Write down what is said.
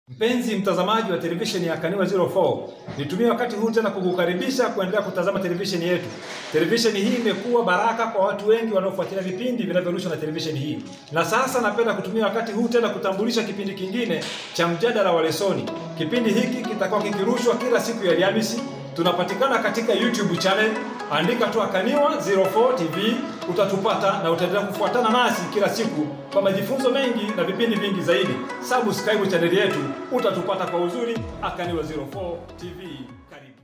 Mpenzi mtazamaji wa televisheni ya Kaniwa 04, nitumie wakati huu tena kukukaribisha kuendelea kutazama televisheni yetu. Televisheni hii imekuwa baraka kwa watu wengi wanaofuatilia vipindi vinavyorushwa na televisheni hii, na sasa napenda kutumia wakati huu tena kutambulisha kipindi kingine cha mjadala wa lesoni. Kipindi hiki kitakuwa kikirushwa kila siku ya Alhamisi. Tunapatikana katika YouTube channel, andika tu Kaniwa 04 TV utatupata na utaendelea kufuatana nasi kila siku kwa majifunzo mengi na vipindi vingi zaidi. Subscribe chaneli yetu utatupata kwa uzuri. Akaniwa 04 TV, karibu.